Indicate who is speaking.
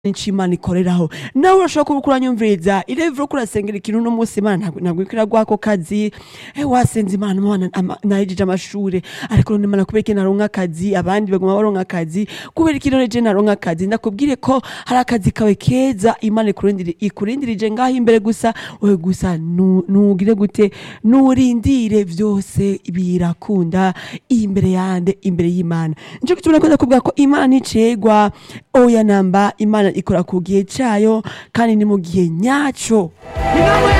Speaker 1: Imana ikoreraho nawe urashobora kuba uranyumviriza irevuro ko urasengera ikintu uno munsi imana ntabwo ntabwo iriko iraguha ako kazi eh, wasenze imana mwana ama- nahejeje amashure ariko none imana kubera iki naronka akazi abandi baguma baronka akazi kubera iki none je naronka akazi ndakubwire ko hari akazi kawe keza imana ikurindiri- ikurindirije ngaho imbere gusa wewe gusa nu- nugire gute nurindire vyose birakunda imbere yande imbere y'imana nico gituma nakoze kuvuga ko imana nticegwa oya namba imana ikora ku gihe cayo kandi ni mu gihe nyaco
Speaker 2: inama